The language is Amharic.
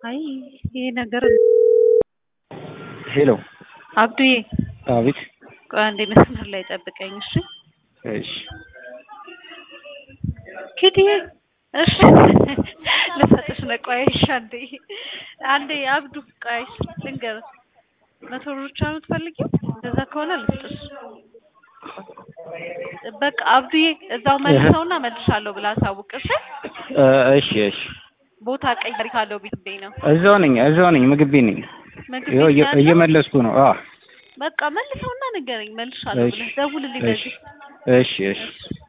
አይ ይሄ ነገር ሄሎ አብዱዬ አቤት ቆይ አንዴ መስመር ላይ ጠብቀኝ እሺ እሺ ኪድዬ እሺ ልሰጥሽ ነው ቆይ እሺ አንዴ አንዴ አብዱ ቆይ ልንገርህ መቶ ብር ብቻ ነው የምትፈልጊው እንደዛ ከሆነ ልስጥሽ በቃ አብዱዬ እዛው መልሰውና መልሻለሁ ብላ አሳውቅሽ እ እሺ እሺ ቦታ ቀይሪ ካለው ቤት ነው እዛው ነኝ እዛው ነኝ ምግብ ቤት ነኝ ምግብ ይኸው ቤት እየ- ያለው? እየመለስኩ ነው አዎ በቃ መልሰውና ንገረኝ መልሻለሁ እሺ ብለህ ደውልልኝ እሺ በዚህ እሺ እሺ